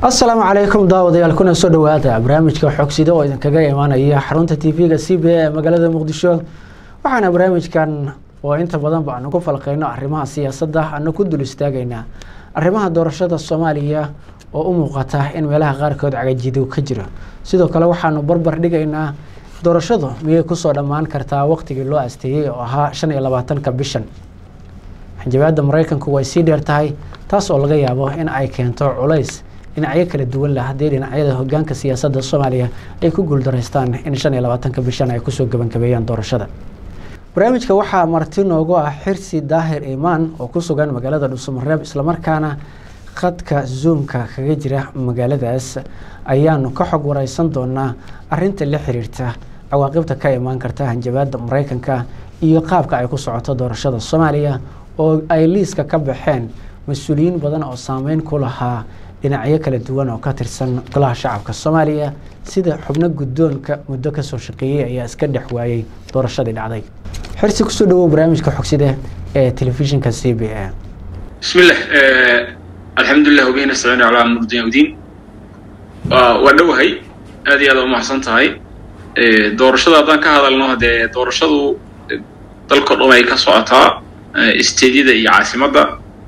asalaamu calaykum daawadayaal kuna soo dhawaada barnaamijka xogsida oo idinkaga imaanaya xarunta t v-ga c b a ee magaalada muqdisho waxaana barnaamijkan oo inta badanba aanu ku falqeyno arrimaha siyaasadda aanu ku dul istaagaynaa arrimaha doorashada soomaaliya oo u muuqata in meelaha qaarkood cagajidow ka jiro sidoo kale waxaanu barbar dhigaynaa doorashadu miyay kusoo dhammaan kartaa waqtigii loo asteeyey oo ahaa shan iyo labaatanka bishan xanjabaadda maraykanku way sii dheer tahay taas oo laga yaabo in ay keento culays dhinacyo kala duwan leh haddii dhinacyada hogaanka siyaasadda soomaaliya ay ku guuldaraystaan in shan iyo labaatanka bishan ay kusoo gebangabeeyaan doorashada barnaamijka waxaa marti noogu ah xirsi daahir imaan oo ku sugan magaalada dhuusamareeb islamarkaana khadka zoomka kaga jira magaaladaas ayaanu ka xog wareysan doonaa arinta la xiriirta cawaaqibta ka imaan karta hanjabaada maraykanka iyo qaabka ay ku socoto doorashada soomaaliya oo ay liiska ka baxeen mas-uuliyiin badan oo saameyn ku lahaa dhinacyo kala duwan oo ka tirsan golaha shacabka soomaaliya sida xubno guddoonka muddo kasoo shaqeeyey ayaa iska dhex waayey doorashadii dhacday xirsi kusoo dhawow barnaamijka xogside ee telefishinka c b a bismillah alxamdulilah wabihi nastaciinu calaa amr dunya wdiin waa dhowahay aad iyo aad umahadsan tahay doorashada haddaan ka hadalno dee doorashadu dalko dhan ay ka socotaa isteedyada iyo caasimadda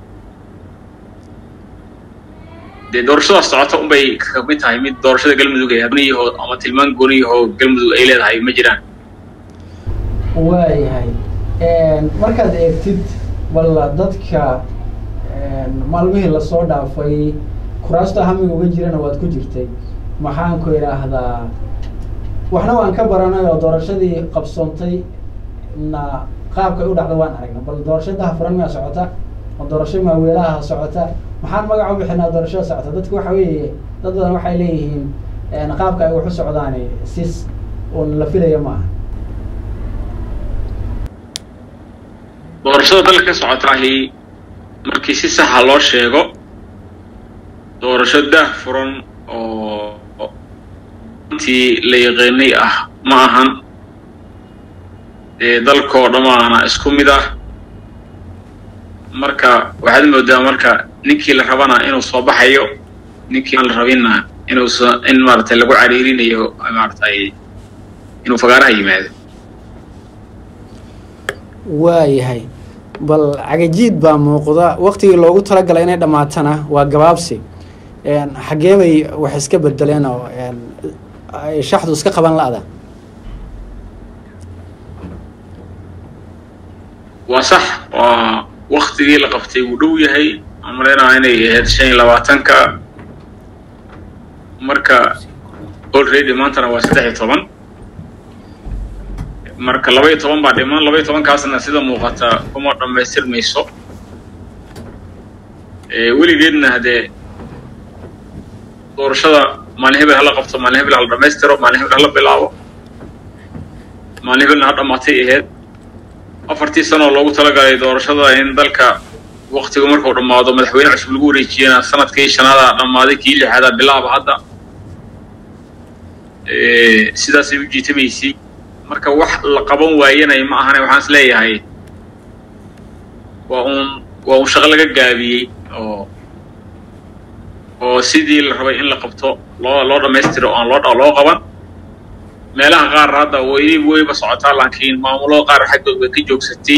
dee doorashadaas socota unbay ka mid tahay mid doorashada galmudug ee gooniyaho ama tilmaan gooniyaho galmudug ay leedahay ma jiraan waayahay markaad eegtid walla dadka maalmihii lasoo dhaafay kuraasta hamiga uga jirana waad ku jirtay maxaan ku idhaahdaa waxna waan ka baranay oo doorashadii qabsoontay na qaabkay u dhacda waan aragna bal doorashadaha furan miyaa socota oo doorasho maaweelaha socota maxaan magac u bixinaa doorashada socota dadku waxa weeye dad badan waxay leeyihiin qaabka ay wax u socdaani sis un la filaya maaha doorashada dalka ka socotaahi markii si saxa loo sheego doorasho daah furan oo intii la yaqiinay ah ma ahan dee dalkoo dhammaana isku mid ah marka waxaad moodaa marka ninkii la rabana inuu soo baxayo ninkii aan la rabinna inuusa in maaratay lagu cariirinayo maaratay inuu fagaaraha yimaado waayahay bal cagajiid baa muuqda waktigii loogu talagalay inay dhammaatana waa gabaabsi xaggee bay wax iska bedeleen oo ay shaxdu iska qaban la-da waa sax waa waktigii la qabtay wuu dhow yahay aan malaynaa inay ahayd shan iyo labaatanka marka already maantana waa saddex iyo toban marka laba iyo toban baa dhiman laba iyo tobankaasna sida muuqata kuma dhammaystirmayso weligeedna haddee doorashada maalin hebel hala qabto maalin hebel hala dhammaystiro maalin hebel hala bilaabo maalin hebelna ha dhammaatay ahayd afartii sanoo loogu talagalay doorashada in dalka waktigu markuu dhammaado madaxweyne cusub lagu wareejiyana sanadkii shanaada dhammaaday kii lixaada bilaaba hadda sidaasay u jiitamaysay marka wax la qaban waayanay ma ahane waxaan is leeyahay waa uun waa uun shaqo laga gaabiyey oo oo sidii la rabay in la qabto loo loo dhammaystiro o aan loo loo qaban meelaha qaar hadda way wayba socotaa laakiin maamulada qaar xaggood way ka joogsatay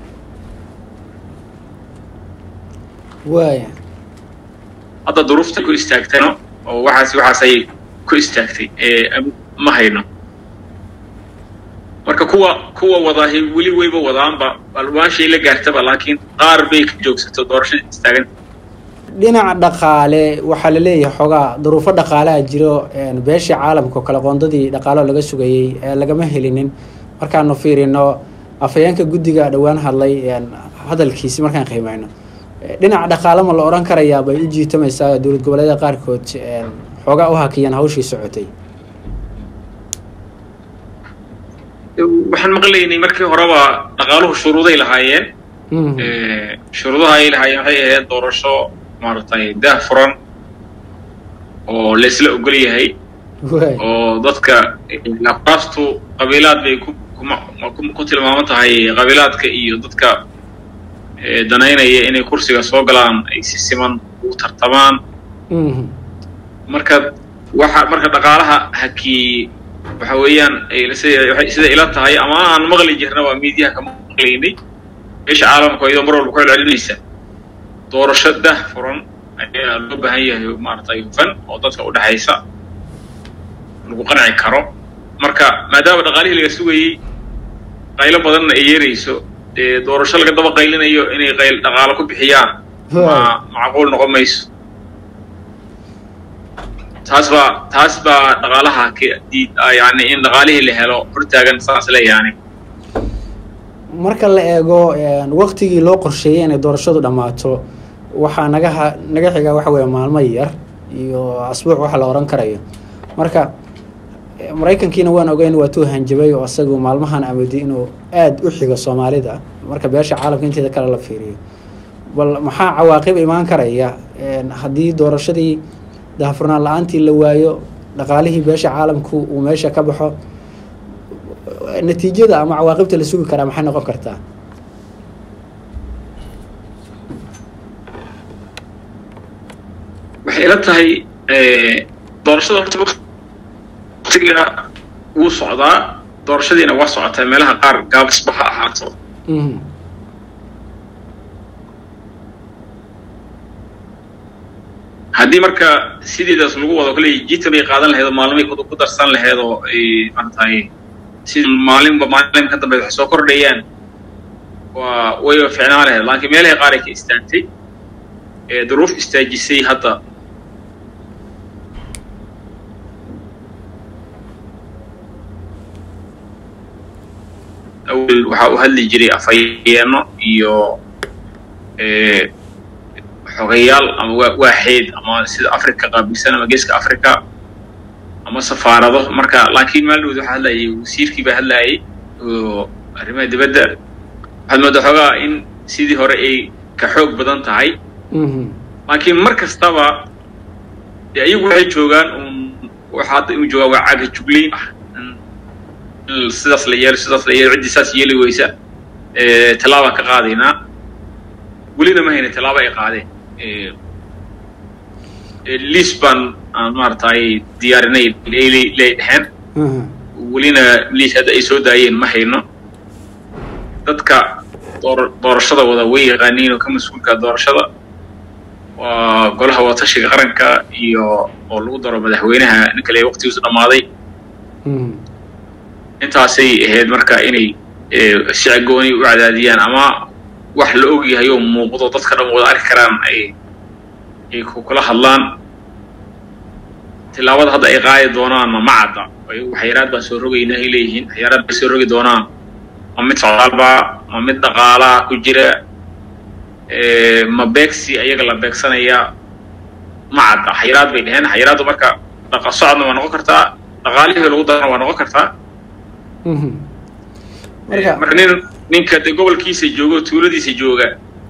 waaya hadda duruufta ku istaagtayno oo waxaas waxaasay ku istaagtay ma hayno marka kuwa kuwa wadaahi weli wayba wadaanba alwaashay la gaartaba laakiin qaar bay ka joogsato doorashada istaagan dhinaca dhaqaale waxaa la leeyahay xoogaa duruufo dhaqaalaha jiro beeshii caalamka oo kale qoondadii dhaqaalo laga sugayey lagama helinin markaanu fiirino afhayeenka guddiga dhowaan hadlay hadalkiisi markaan qiimeyno dhinaca dhaqaale ma la odhan karayaa bay u jiitamaysaa dowlad goboleedyada qaarkood xoogaa u hakiyaan hawshii socotay waxaan maqlaynay markii horeba dhaqaaluhu shuruuday lahaayeen shuruudaha ay lahaayeen waxay ahayd doorasho maaragtay daah furan oo laysla ogol yahay oo dadka afraastu qabiilaad bay ku ku tilmaaman tahay qabiilaadka iyo dadka danaynaya inay kursiga soo galaan ay si siman ugu tartamaan marka waxa marka dhaqaalaha hakii waxa weeyaan sida ila tahay ama aan maqli jirna waa miidiyaha ka maqlaynay meesha caalamka iyadoo mar walba ku celcelinaysa doorasho dah furan ayaa loo baahan yahay maaragtay hufan oo dadka u dhexaysa lagu qanci karo marka maadaama dhaqaalihii laga sugayey qaylo badanna ay yeerayso dee doorasho laga daba qaylinayo inay qayl dhaqaalo ku bixiyaan ma macquul noqon mayso taas baa taas baa dhaqaalaha diid yani in dhaqaalihii la helo hortaagan saas leeyaani marka la eego waktigii loo qorsheeyey inay doorashadu dhammaato waxaa naga naga xigaa waxa weeye maalmo yar iyo asbuuc waxa la oran karayo marka maraykankiina waan ogeyn waa tuu hanjabay oo isagu maalmahan amadi inuu aada u xigo soomaalida marka beesha caalamka inteeda kale la fiiriyo bal maxaa cawaaqib imaan karaya haddii doorashadii daahfurnaan la-aantii la waayo dhaqaalihii beesha caalamku uu meesha ka baxo natiijada ama cawaaqibta la sugi karaa maxay noqon kartaa waxay ila tahay doorashada horta waqtiga wuu socdaa doorashadiina waa socotaa meelaha qaar gaabisba ha ahaato haddii marka sideedaas lagu wado kale jita bay qaadan lahayd oo maalmay ku darsan lahayd oo ay maaragtay si maalinba maalin ka dambe wax soo kordhayaan waa wayba ficnaan lahayd laakiin meelahay qaar ay ka istaagtay ee duruuf istaajisay hadda awel waxaa u hadli jiray afhayeeno iyo xogayaal ama waaxeed ama sida africa qaabilsan ama geeska africa ama safaarado marka laakiin maaldood waxaa hadlayay wasiirkii baa hadlayay oo arrimaha dibadda waxaad moodaa xoogaa in sidii hore ay ka xoog badan tahay laakiin mar kastaba dee ayagu waxay joogaan un waxa hadda inu joogaan waa caga juglayn ah sidaas la yeelo sidaas la yeelo ciddii saas yeeli weysa tallaabaan ka qaadaynaa welina ma hayna tallaabo ay qaadeen liis baan aan maaragtay diyaarinay lay dhexeen welina liis hadda ay soo daayeen ma hayno dadka door doorashada wada way yaqaaniin oo ka mas-uulka doorashada waa golaha wadatashiga qaranka iyo oo lagu daro madaxweynaha ninka le waqtigiisu dhammaaday intaasay ahayd marka inay sicagooni u cadaadiyaan ama wax la og yahay oo muuqdo dadka dhan wada arki karaan ay ay kula hadlaan tilaabada hadda ay qaadi doonaanna ma cadda waxyaraad baan soo rogaynaa ay leeyihiin waxyaraad bay soo rogi doonaan ma mid socdaalba ma mid dhaqaalaa ku jira ma beegsi ayaga la beegsanaya ma cadda xayiraad bay dheheen xayiraaddu marka dhaqa socodna waa noqon kartaa dhaqaalihii lagu darana waa noqon kartaa marka nin ninka de gobolkiisa jooga oo tuuladiisa jooga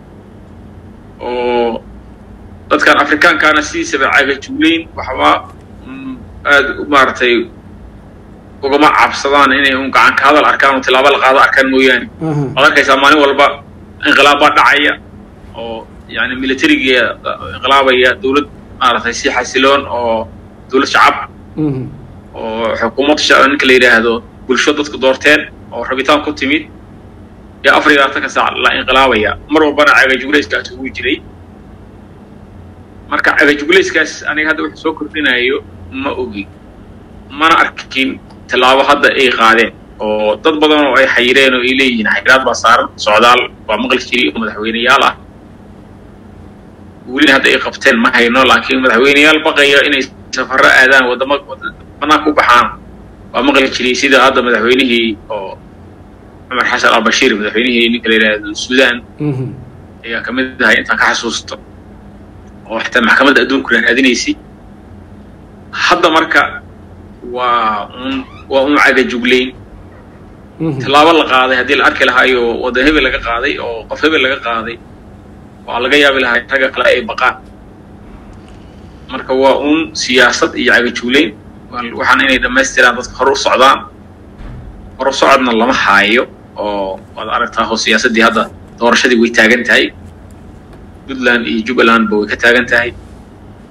oo dadkan afrikaankaana sidiisaba cagajuulayn waxba aada maaragtay ugama cabsadaan inay un gacan ka hadal arkaan oo tilaabo la qaado arkaan mooyaane waad arkaysaa maalin walba inqilaab baa dhacaya oo yani militariga inqilaabaya dawlad maaragtay si xasiloon oo dawlad shacab oo xukuumad ninka la yidhaahdo bulsho dadku doorteen oo rabitaan ku timid ee afar iyo labaatanka saac la inqilaabaya mar walbana cagajuglayskaas ugu jiray marka cagajuglayskaas aniga hadda wuxuu soo kordhinayo ma ogi mana arkin tallaabo hadda ay qaadeen oo dad badan oo ay xayireen oo ay leeyihiin xayiraad baa saaran socdaal waa maqli jiray oo madaxweyneyaal ah welina hadda ay qabteen ma hayno laakiin madaxweyneyaal baqaya inay safarro aadaan waddama banaanka u baxaan waa maqli jiray sida hadda madaxweynihii oo cumar xasan albashiir madaxweynihii ninka la yidhaahdo suudaan ayaa kamid ahay intaan ka xasuusto oo xitaa maxkamadda adduunku la raadinaysay hadda marka waa un waa un cagajuglayn tallaabo la qaaday haddii la arki lahaayo waddan hebel laga qaaday oo qof hebel laga qaaday waa laga yaabi lahaa ragga kale ay baqaan marka waa un siyaasad iyo cagajuglayn waxaan inay dhammaystiraan dadka hore u socdaan hore socodna lama haayo oo waad aragtaa oo siyaasaddii hadda doorashadii way taagan tahay puntland iyo jubbalandba way ka taagan tahay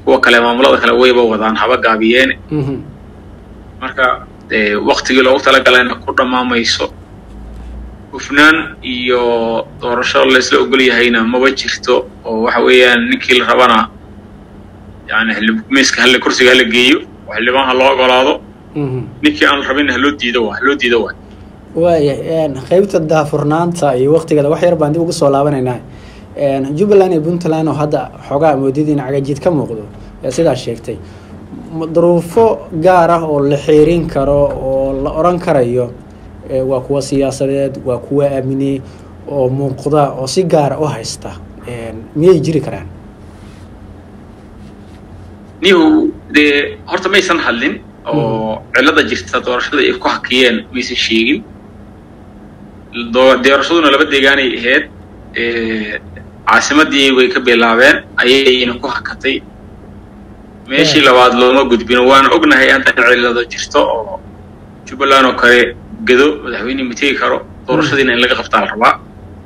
kuwa kale maamulada kale wayba wadaan haba gaabiyeene marka waktigii loogu talagalayna ku dhammaamayso hufnaan iyo doorasho laysla ogol yahayna maba jirto oo waxa weeyaan ninkii la rabana yani miiska halle kursiga hala geeyo oo xildhibaan ha loo ogolaado ninkii aan la rabin haloo diido waa haloo diido waa waaya qeybta daafurnaanta iyo waktigeeda wax yar baan dib ugu soo laabanaynaa jubbaland iyo puntland oo hadda xoogaa moodadiina cagajiid ka muuqdo sidaas sheegtay duruufo gaar ah oo la xiirin karo oo la oran karayo waa kuwa siyaasadeed waa kuwa amni oo muuqda oo si gaara u haysta miyay jiri karaan nihu dee horta maysan hadlin oo cilada jirta doorashada ay ku hakiyeen maysan sheegin doorashaduna laba deegaanay ahayd caasimadii way ka bilaabeen ayayna ku hakatay meeshii labaad looma gudbino waana ognahay hadda cilado jirto oo jubbaland oo kale gedo madaxweyne ma tegi karo doorashadiina in laga qabtaa la rabaa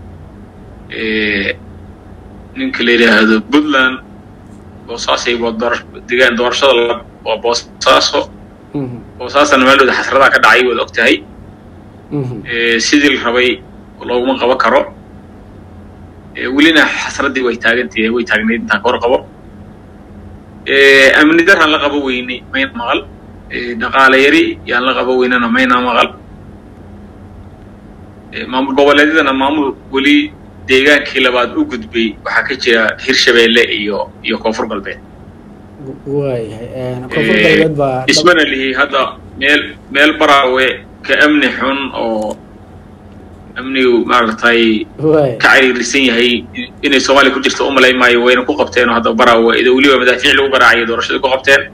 ninka la yidhaahdo puntland boosaasay degaan doorashada waa boosaaso boosaasana meeldooda xasradaa ka dhacay waad og tahay sidii la rabay looguma qaban karo welina xasraddii way taagantahe way taagnayd intaan ka hor qabo amni daraan la qabo weynay mayna maqal dhaqaale yari yaan la qabo weynana mayna maqal maamul goboleedyadana maamul weli deegaankii labaad u gudbay waxaa ka jira hirshabeelle iyo iyo koonfur galbeed ismana lihi hadda meel meel baraawe ka amni xun oo amnigu maaragtay ka cariirisan yahay inay soomaaliya ku jirto umalay maayo wayna ku qabteen oo hadda baraawe ido weliba madaafiic lagu garaacaya doorashadii ku qabteen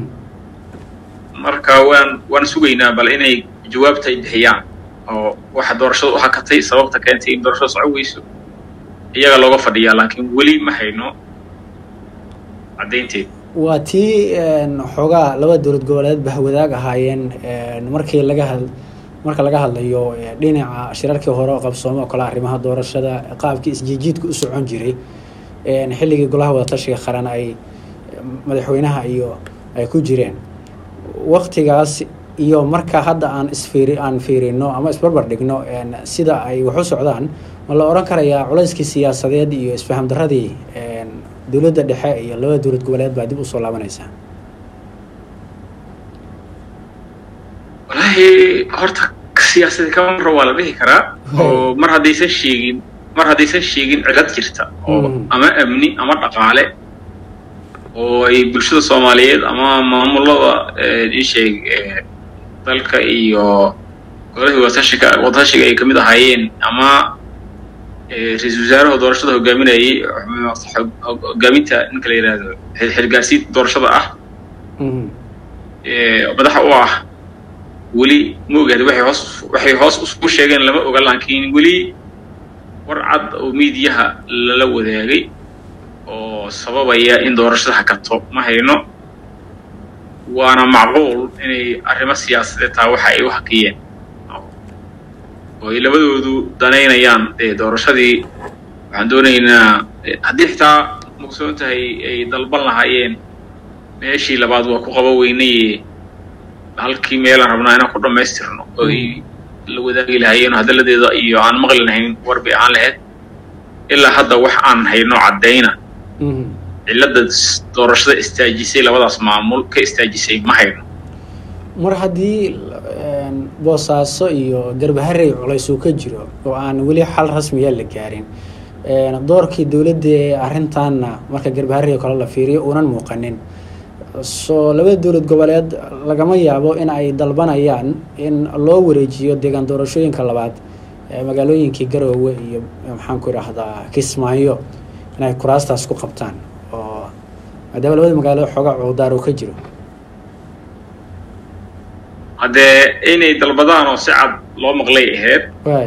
marka waan waan sugaynaa bal inay jawaabta ay bixiyaan oo waxa doorashada u hakatay sababta keentay in doorashada soco weyso iyaga looga fadhiyaa laakiin weli ma hayno caddaynteed waa tii xoogaa laba dowlad goboleed bahwadaag ahaayeen markii laga had marka laga hadlayo dhinaca shirarkii hore oo qabsoome oo kale arrimaha doorashada qaabkii isjiijiidka u socon jiray xilligii golaha wadatashiga qaran ay madaxweynaha iyo ay ku jireen waktigaas iyo marka hadda aan isfiiri aan fiirino ama isbarbar dhigno sida ay wax u socdaan ma la oran karayaa culayskii siyaasadeed iyo isfaham daradii dowladda dhexe iyo labada dowlad goboleed baa dib usoo laabanaysaa wallaahi horta siyaasadii kama maro waa la dhihi karaa oo mar haddaysan sheegin mar haddaysan sheegin cilad jirta oo ama amni ama dhaqaale oo ay bulshada soomaaliyeed ama maamulada isheeg dalka iyo golahii wadatashiga wadatashiga ay kamid ahaayeen ama ra-iisul wasaaraha doorashada hogaaminayay hogaaminta ninka la yidhaahdo xilgaarsiinta doorashada ah madaxa u ah weli ma ogaada waxay hoos waxay hoos usu sheegeen lama oga laakiin weli war cad oo miidiyaha lala wadaagay oo sababaya in doorashada hakato ma hayno waana macquul inay arrimo siyaasadeed taa waxa ay u hakiyeen oo ay labadoodu danaynayaan dee doorashadii waxaan doonaynaa haddii xitaa mugsoon tahay ay dalban lahaayeen meeshii labaad waa ku qaba weynaye halkii meelaan rabnaa inaan ku dhammaystirno oo ay la wadaagi lahaayeen hadalladeeda iyo aan maqli lahayn warbi aan lahayd ilaa hadda wax aan hayno caddayna cilladda doorashada istaajisay labadaas maamul ka istaajisay ma hayno mar haddii boosaaso iyo garbaharey culays uu ka jiro oo aan weli xal rasmiya la gaarin doorkii dowladda ee arrintaanna marka garbaharey kale la fiiriyo uunan muuqanin soo labada dowlad goboleed lagama yaabo in ay dalbanayaan in loo wareejiyo deegaan doorashooyinka labaad magaalooyinkii garoowe iyo maxaanku idhaahdaa kismaayo inay kuraastaas ku qabtaan oo maadaama labada magaalo xoogaa cuudaar oo ka jiro haddee inay dalbadaan oo si cad loo maqlay ahayd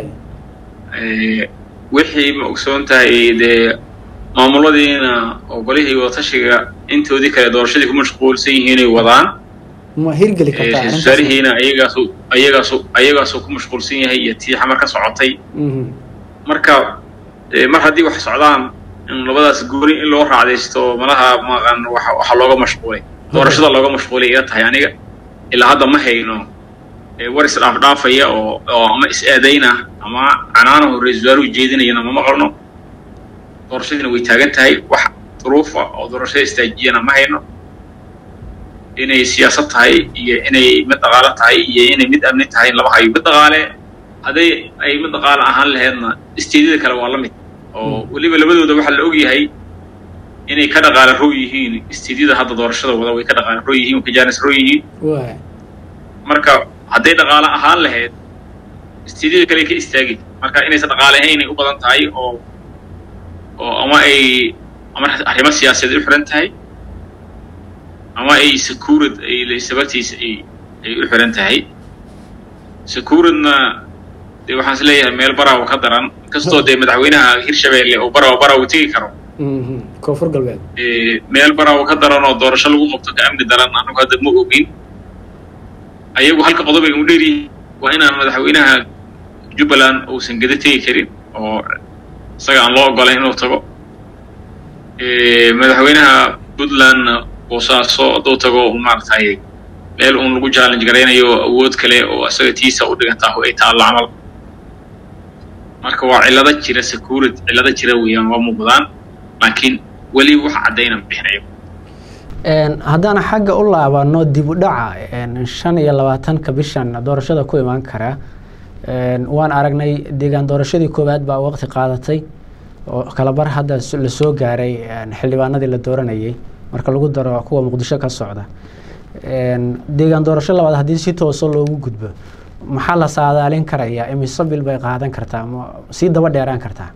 wixii ma ogsoon tahay dee maamuladiina oo golihii wadatashiga intoodii kale doorashadii ku mashquulsan yihiinay wadaan ma hirgeli kartaa wasaarihiina ayagaasu ayagaasu ayagaasuu ku mashquulsan yahay iyo tii xamar ka socotay marka mar haddii wax socdaan in labadaas gooni in loo raacdaysto malaha maqan waxa waxa looga mashquulay doorashada looga mashquulay ila tahay aniga ilaa hadda ma hayno war is dhaafdhaafaya oo oo ama is eedayna ama canaanahu ra-iisul wasaaruhu jeedinayana ma maqalno doorashadiina way taagan tahay wax duruufa oo doorashada istaajiyana ma hayno inay siyaasad tahay iyo inay mid dhaqaale tahay iyo inay mid amni tahay laba hayo mid dhaqaale hadday ay mid dhaqaale ahaan laheedna isteedyada kale waa la mid oo weliba labadooda waxaa la ogyahay inay ka dhaqaale row yihiin isteedyada hadda doorashada wada way ka dhaqaale row yihiin way ka jaanis row yihiin marka hadday dhaqaale ahaan lahayd isteedyada kale ka istaagi marka inaysan dhaqaale ahayn inay u badan tahay oo oo ama ay ama arrimo siyaasadeed u xiran tahay ama ay sakuurad ay sababtiisa ay ay u xiran tahay sakuuradna dee waxaan is leeyahay meel baraawo ka daran inkastoo dee madaxweynaha hirshabeelle oo baraawo baraawo tegi karo koonfur galbeed meel baraawo ka daran oo doorasho lagu qabto ka amni daran anagu hadda ma ogin ayagu halka qodob ay u dheeryihiin waa inaan madaxweynaha jubbaland uusan geda tegi karin oo isaga aan loo ogolayn inuu tago madaxweynaha puntlandna boosaaso hadduu tago maaragtay meel uun lagu challenge garaynayo awood kale oo isaga tiisa u dhigantaa ay taallo camal marka waa cillado jira sakuurad cillado jira weeyaan waa muuqdaan laakiin weli wax caddayna bixinayo haddaan xagga u laabano dib u dhaca shan iyo labaatanka bishan doorashada ku imaan kara waan aragnay deegaan doorashadii koowaad baa waqti qaadatay oo kalabar hadda la soo gaaray xildhibaanadii la dooranayay marka lagu daro kuwa muqdisho ka socda deegaan doorasho labaad haddii si tooso loogu gudbo maxaa la saadaalin karayaa imise bil bay qaadan kartaa ma sii daba dheeraan kartaa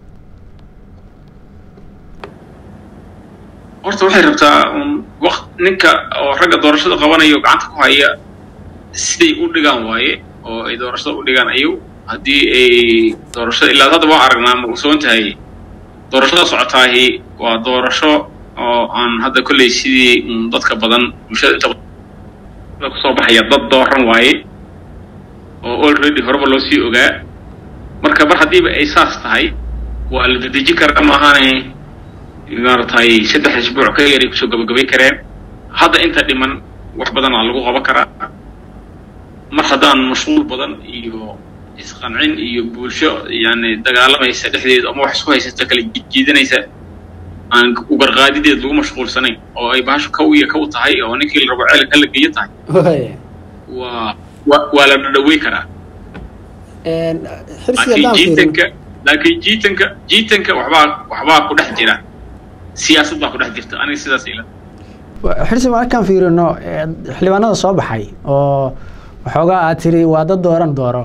horta waxay rabtaa un waq ninka oo ragga doorashada qabanayo gacanta ku haya siday u dhigaan waaye oo ay doorashada u dhigaan ayagu haddii ay doorashada ilaa hadda waan aragnaa ma ogsoon tahay doorashada socotaahi waa doorasho oo aan hadda kolley sidii dadka badan bulshada inta kusoo baxaya dad dooran waaye oo already horeba loo sii ogaa marka mar haddiiba ay saas tahay waa la dedeji karaa maahaane maaragtay saddex isbuuc ka yaray kusoo gabagabay kareen hadda inta dhiman wax badanaa lagu qaban karaa mar haddaan mashquul badan iyo isqancin iyo bulsho yani dagaalamaysa dhexdeeda ama wax isku haysata kala jiidanaysa aan ugarqaadideed lagu mashquulsanayn oo ay bahashu kaw iyo kaw tahay oo ninkii la rabo ceelka la geeyo tahay waa wa waa la dhadhawey karaa laakiin jiitanka laakiin jiitanka jiitanka waxbaa waxbaa ku dhex jira siyaasad baa ku dhex jirta aniga sidaas ila xirsi markaan fiirino xildhibaanada soo baxay oo waxoogaa aad tiri waa dad dooran dooro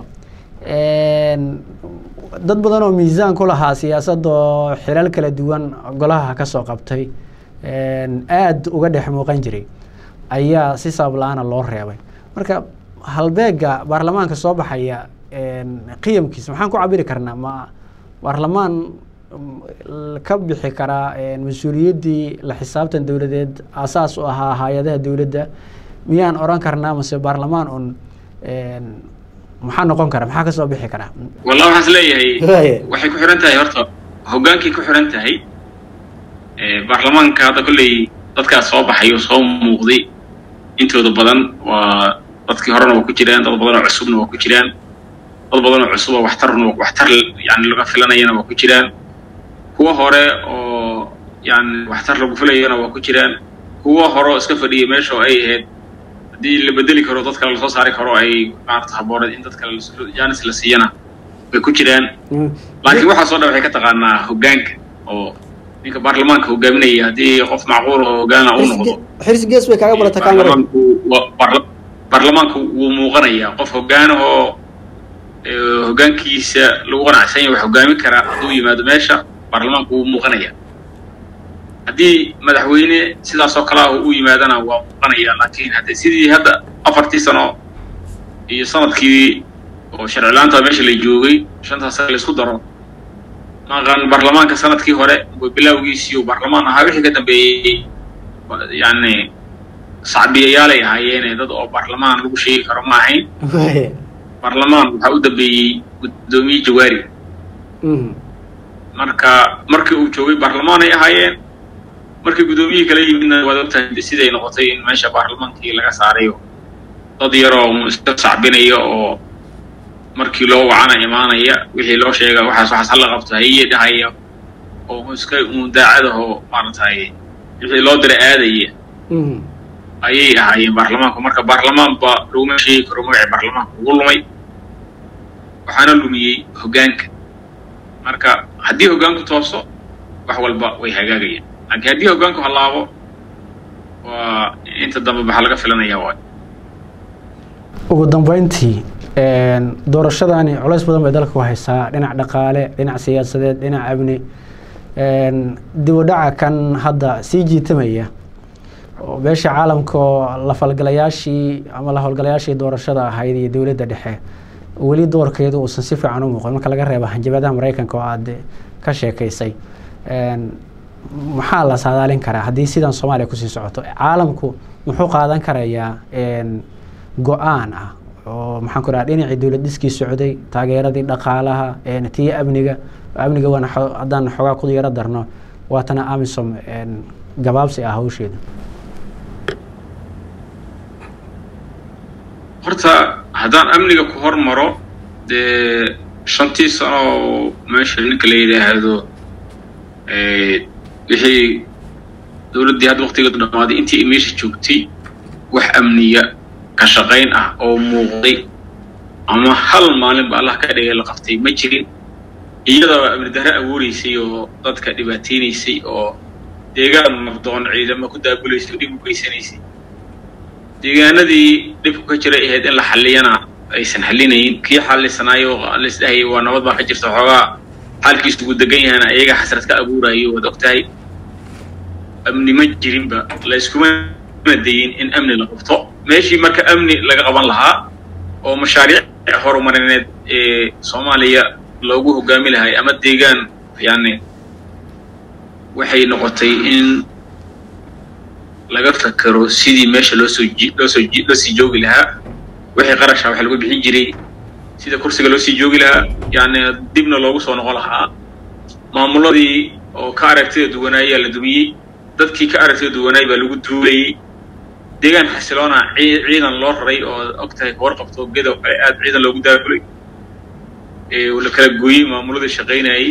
dad badan oo miisaan ku lahaa siyaasadda oo xilal kala duwan golaha ka soo qabtay aada uga dhex muuqan jiray ayaa si sabab-la-aana loo reebay marka halbeega baarlamaanka soo baxaya qiyamkiisa maxaan ku cabiri karnaa ma baarlamaan ka bixi karaa mas-uuliyaddii la xisaabtan dowladeed aasaas u ahaa hay-adaha dowladda miyaan oran karnaa mase baarlamaan un maxaa noqon kara maxaa kasoo bixi karaa wallah waxaan is leeyahay waxay ku xiran tahay horta hoggaankay ku xiran tahay baarlamaanka hadda kolley dadkaas soo baxay oo soo muuqday intooda badan waa dadkii horena waa ku jiraan dad badan oo cusubna waa ku jiraan dad badan oo cusub oo waxtarna waxtar yani laga filanayana waa ku jiraan kuwa hore oo yani waxtar lagu filayana waa ku jiraan kuwa hore oo iska fadhiya meesha oo ay ahayd haddii la bedeli karo dad kale lasoo saari karo ay maarata habooneed in dad kale jaanis la siiyana way ku jiraan laakiin waxaasoo dhan waxay ka taqaanaa hoggaanka oo ninka baarlamaanka hogaaminaya haddii qof macquul oo hoggaana uu noqdo xirsi gees bay kaaga barata kaamira baarlamaanku wuu muuqanayaa qof hoggaanahoo hoggaankiisa lagu qanacsan yahay wax hoggaamin karaa hadduu yimaado meesha baarlamaanku wuu muuqanayaa haddii madaxweyne sidaas oo kalea u yimaadana waa muuqanaya laakiin haddii sidii hadda afartii sano iyo sanadkii oo sharcilaanta meesha la joogay shantaas la isku daro maqan baarlamaanka sanadkii hore bilowgiisii uu baarlamaan ahaa wixii ka dambeeyey yani sacbiyayaalay ahaayeene dad oo baarlamaan lagu sheegi karo ma ahayn baarlamaan waxaa u dambeeyey guddoomiye jawaari marka markii uu joogay baarlamaan ay ahaayeen markii guddoomiyihii kala yimidna waad ogtahay siday noqotay in meesha baarlamaankii laga saarayo dad yaroo iska sacbinaya oo markii loo wacana imaanaya wixii loo sheega waxaas waxaas hala qabto haye dhahaya oo iska daacadahoo maaragtay wixii loo dira aadaya ayay ahaayeen baarlamaanku marka baarlamaanba laguma sheegi karo magacii baarlamaanka ugu lumay waxaana lumiyey hoggaanka marka haddii hoggaanku tooso wax walba way hagaagayaan laakiin haddii hoggaanku hallaabo waa inta dambe waxaa laga filanaya waay ugu dambeyntii doorashadani culays badan bay dalka ku haysaa dhinac dhaqaale dhinac siyaasadeed dhinac amni dib u dhaca kan hadda sii jiitamaya oo beesha caalamka oo la falgalayaashii ama la howlgalayaashii doorashada ahayd iyo dowladda dhexe weli doorkeedu uusan si fiican u muuqan marka laga reeba hanjabadaha maraykanka oo aada ka sheekaysay maxaa la saadaalin karaa haddii sidan soomaaliya kusii socoto caalamku muxuu qaadan karayaa go-aan ah oo maxaan ku dhaha dhinacii dowlad dhiskii socday taageeradii dhaqaalaha tii amniga amniga waana haddaan xoogaa ku yaro darno waatana amisom gabaabsi ah hawsheeda horta haddaan amniga ku hormaro dee shantii sano oo meesha ninka la yidhaahdo wixii dowladdii hadda waktigeedu dhammaaday intii ay meesha joogtay wax amniya ka shaqayn ah oo muuqday ama hal maalin ba allah ka dhigay la qabtay ma jirin iyadoo amni darre abuureysay oo dadka dhibaateynaysay oo deegaan nabdoon ciidamo ku daabulaysay oo dhib u geysanaysay deegaanadii dhibku ka jiray ahayd in la xalliyana aysan xallinayn kii xallisanaayo laisdhahayay waa nabad baa ka jirta xoogaa xaalkiisu ugu degan yahana ayaga xasrad ka abuurayo waad ogtahay amni ma jirinba layskuma dayin in amni la qabto meeshii marka amni laga qaban lahaa oo mashaariic horumarineed ee soomaaliya loogu hogaami lahay ama deegaan yani waxay noqotay in laga fakero sidii meesha loosoo loosoo loo sii joogi lahaa wixii qarasha waxa lagu bixin jiray sida kursiga loo sii joogi lahaa yani dibna loogu soo noqon lahaa maamuladii oo ka aragtida duwanaayaa la dumiyey dadkii ka aragtida duwanaay baa lagu duulayey deegaan xasiloona ciidan loo raray oo og tahay kawar qabto gedo kale aad ciidan loogu daabulay la kala gooyey maamuladii shaqaynayey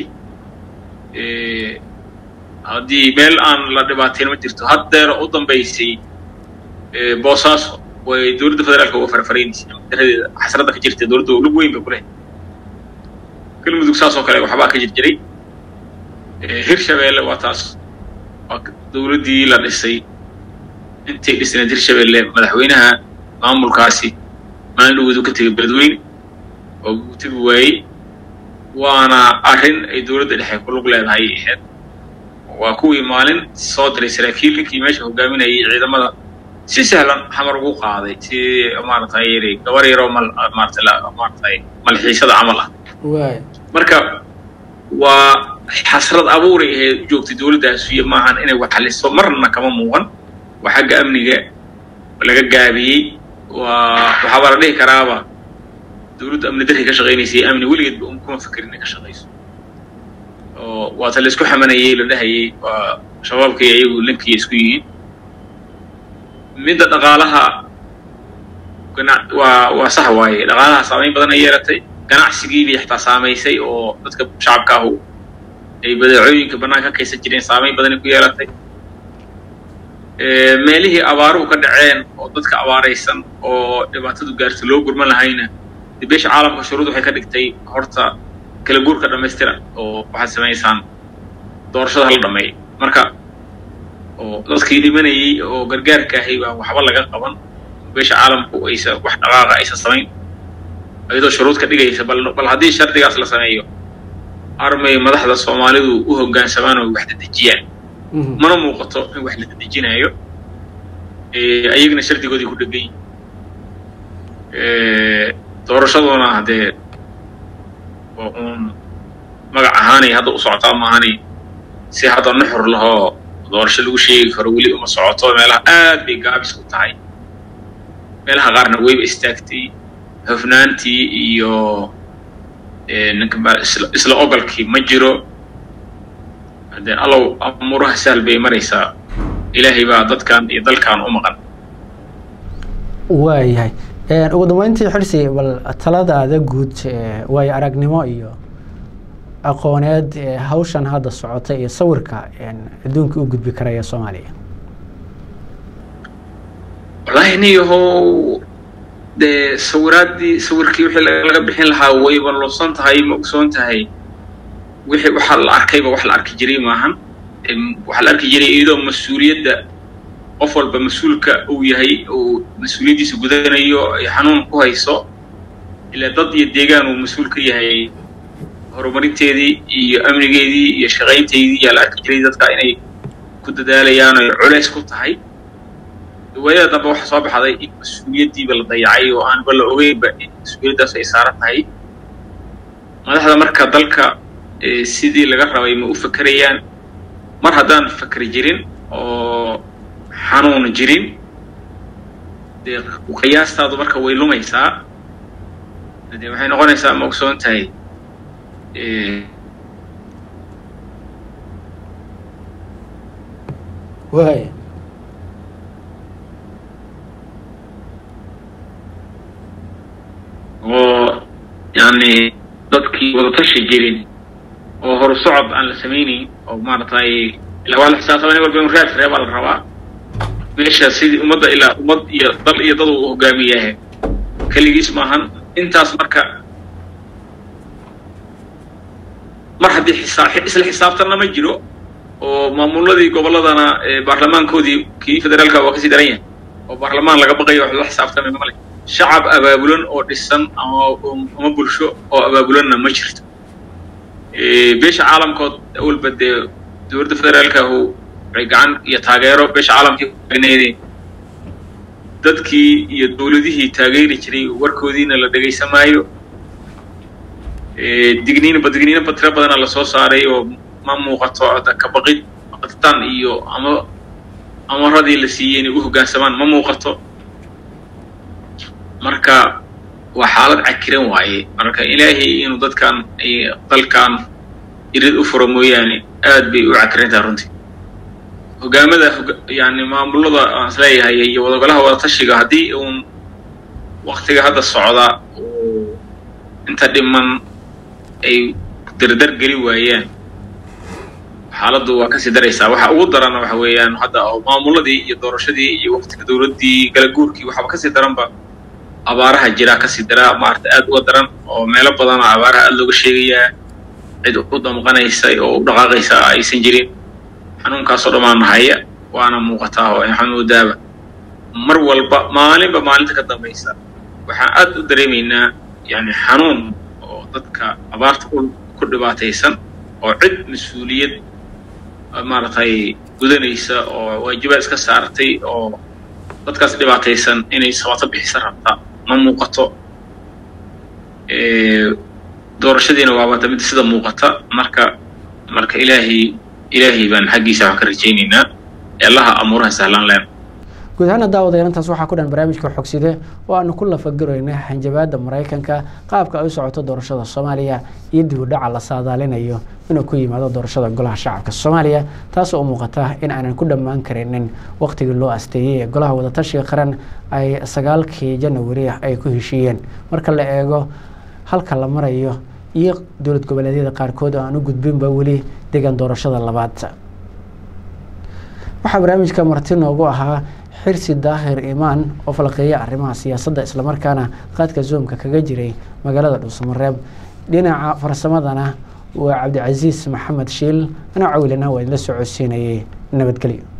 haddii meel aan la dhibaateyn ma jirto haddeera u dambaysay boosaaso way dowladda federaalka uga farfaraynaysa daradeeda xasradda ka jirta dowladda lug weyn bay ku lehay galmudug saas oo kale waxbaa ka jir jiray hirshabeelle waa taas waa dowladdii la dhisay intay dhisnayd hirshabeelle madaxweynaha maamulkaasi maalin dhawoodu ka tegay beledweyne oo uu tegi waayey waana arrin ay dowladda dhexe ku lug leedahay ahayd waa kuwii maalin soo diray saraakiilkii meesha hogaaminayay ciidamada si sahlan xamar ugu qaaday si maaragtay gabar yaroo mal maaragtay maaragtay malxiisada camal ah marka waa xasrad abuuray ahayd u joogtay dowladdaas iyo maahan inay wax xaliso marna kama muuqan waa xagga amniga laga gaabiyey waa waxaaba la dhihi karaaba dowladda amni darri ka shaqaynaysay amni weligeedba un kuma fekerin inay ka shaqayso oo waata la isku xamanayey la dhahayey waa shabaabkii iyagu linkiya isku yihiin midda dhaqaalaha gana waa waa sax waaye dhaqaalaha saamayn badan ay yeelatay ganacsigii bay xataa saamaysay oo dadka shacabka ahu ay badeecooyinka bannaan ka kaysan jireen saamayn badanay ku yeelatay meelihii abaaruhu ka dhaceen oo dadka abaaraysan oo dhibaatadu gaarta loo gurman lahayna dee beesha caalamka shuruud waxay ka dhigtay horta kala guurka dhammaystira oo waxaad samaysaan doorashada hala dhameeya marka oo dadkii dhimanayey oo gargaarka ahay baa waxba laga qaban beesha caalamku aysan wax dhaqaaqa aysan samayn iyadoo shuruud ka dhigaysa bal bal haddii shardigaas la sameeyo armay madaxda soomaalidu u hoggaansamaan oo wax dedejiyaan mana muuqato in wax la dedejinayo ayagana shardigoodii ku dhegan yihin doorashaduna haddee waa uun magac ahaanay hadda u socotaa maahani si hadda nuxur lahoo doorasho lagu sheegi karo weli uma socoto meelaha aad bay gaabis ku tahay meelaha qaarna wayba istaagtay hofnaantii iyo ninka isla ogolkii ma jiro haddee allow amuuraha sahal bay maraysaa ilaahay baa dadkan iyo dalkan u maqan waayahay ugu dambeyntii xirsi bal taladaada guud waayo aragnimo iyo aqooneed hawshan hadda socota iyo sawirka adduunka u gudbi karaya soomaaliya wallaahi niyahow dee sawiraaddii sawirkii wixii laga bixin lahaa wayba lusan tahay ma ogsoon tahay wixii waxaa la arkayba wax la arki jiray maahan waxaa la arki jiray iyadoo mas-uuliyadda qof walba mas-uulka uu yahay uu mas-uuliyaddiisa gudanayo ay xanuun ku hayso ilaa dad iyo deegaan uu mas-uul ka yahay horumarinteedii iyo amnigeedii iyo shaqaynteydii yaa la arki jiray dadka inay ku dadaalayaan oy culays ku tahay waayada dambe waxaa soo baxday in mas-uuliyaddiiba la dayacay oo aanba la ogeynba in mas-uuliyaddaas ay saaran tahay madaxda marka dalka sidii laga rabay ma u fakerayaan mar haddaan fakeri jirin oo xanuun jirin dee qiyaastaadu marka way lumaysaa dee waxay noqonaysaa ma ogsoon tahay waaya oo yani dadkii wadatashi jirin oo horu socod aan la samaynayn oo maaragtay ilaa waa la xisaabtama nin walba in raad reebaa la rabaa meesha sidii ummadda ilaa ummad iyo dal iyo dad uu hogaamiyahe keligiis maahan intaas marka mar haddii xisaa isla xisaabtanna ma jiro oo maamuladii gobolladana baarlamaankoodii kii federaalka waa kasii daran yahay oo baarlamaan laga baqayo wax la xisaabtamay male shacab abaabulan oo dhisan ama ama bulsho oo abaabulanna ma jirto beesha caalamkood awalba dee dowladda federaalkahu waxay gacan iyo taageero beesha caalamkii kuneede dadkii iyo dowladihii taageeri jiray warkoodiina la dhegaysan maayo digniinba digniinaba tiro badana lasoo saaray oo ma muuqato ka baqid baqditaan iyo ama amaradii la siiyey inay u hoggaansamaan ma muuqato marka waa xaalad cakiran waaye marka ilaahay inuu dadkan dalkan irid u furo mooyaane aad bay u cakiran tahay runtii hogaamada yani maamulada aan isleeyahay iyo wadagolaha wadatashiga haddii uun waktiga hadda socda uu inta dhiman ay dardar geli waayaan xaaladdu waa kasii daraysaa waxa ugu daranna waxa weeyaan hadda oo maamuladii iyo doorashadii iyo waktiga dowladdii galaguurkii waxaaba kasii daranba abaaraha jiraa kasii daraa maarata aad uga daran oo meelo badana abaaraha aad looga sheegayaa cid u damqanaysa oo u dhaqaaqaysa aysan jirin xanuunkaasoo dhammaana haya waana muuqataa oo xanuudaaba mar walba maalinba maalinta ka dambaysa waxaan aad u dareemaynaa yani xanuun oo dadka abaarta ku dhibaataysan oo cid mas-uuliyad maaragtay gudanaysa oo waajibaad iska saartay oo dadkaas dhibaataysan inay sabato bixisa rabta ma muuqato doorashadiina waabata mid sida muuqata marka marka ilaahay ilaahay baan xaggiisa waxaan ka rajaynaynaa allaha amuuraha sahlaan leen guud ahaana daawadayaal intaas waxaa ku dhan barnaamijka xogside oo aanu ku lafagarayna hanjabaadda maraykanka qaabka ay u socoto doorashada soomaaliya iyo dib u dhaca la saadaalinayo inuu ku yimaado doorashada golaha shacabka soomaaliya taasoo u muuqata in aanan ku dhammaan karinin waqtigii loo asteeyey ee golaha wadatashiga qaran ay sagaalkii janawari ay ku heshiiyeen marka la eego halka la marayo iyo dowlad goboleedyada qaarkood oo aan u gudbinba weli degan doorashada labaad waxaa barnaamijka marti noogu ahaa xirsi daahir imaan oo falqeeya arrimaha siyaasadda islamarkaana qaadka zoomka kaga jiray magaalada dhuusamareeb dhinaca farsamadana waa cabdicasiis maxamed shiil anaa cawilana waa idinla socodsiinayay nabadgelyo